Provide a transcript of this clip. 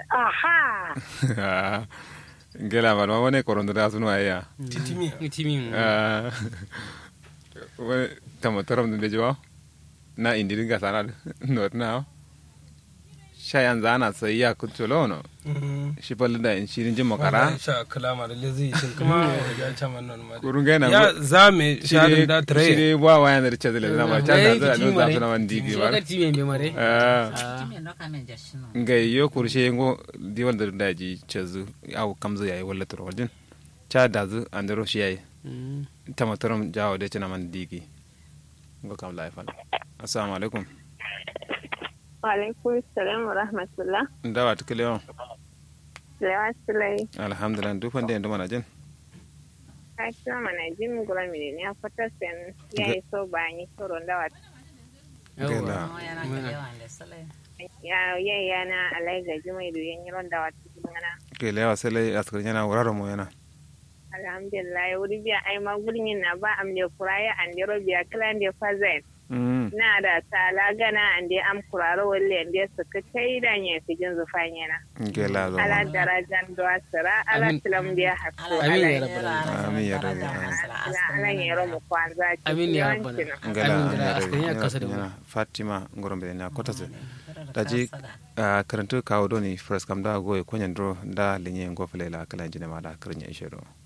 aha ngela ba ma wone korondo da sunu aya titimi timi ah wone tamo torom de jo na indi dinga sana not na shayan zana sai ya kutulo no shi balle da in shirin jin makara sha kalama da lezi shin kuma ya chama non ma kurun ga na ya zame sharin da shi tare ne ba waya da rice da na ba ta da da no za su na wandi bi ba wakati me me mare ah Timi no kamen jashino. nga yo kurshe ngo diwal da daji chezu au kamzu yayi wala turo waljin cha dazu andero shi yayi tamatoram jawo de chana man digi ngo kam laifal assalamu alaikum Walaikun salam wa rahmatullah. ndawa tukile on Lewa Sulai, alhamdulillah du fande ndo mana jin ka kira mana jin gura mini ne a fata sen ya yi so ba ni tsoron dawa. Gela. No yana kalewa da sale. Ya ya ya na alai ga jimai da yan yiron dawa cikin gana. ke lewa sele askar yana wuraro mo yana Alhamdulillah, wuri biya ai ma gurin na ba am ne kuraya an dero biya kilan da fazen. mm Na da tala gana an da am kuraro walle an da suka kai da ne su jin zufan yana. ke la zo Ala darajan do asira, ala Amin. tilam biya hakku. Amin ala ya rabbal alamin. Amin ya rabbi. ala ala yero mu kwanza ci. amin ya yawanci rabbana na. ngala amin gida nyare- askari ya nyare- kasa da nyara mu fatima ngorombe na kotase daji a karantu kawo doni first kam da goye konyen dro da linye ngofele la kala jine ma da krinya ishero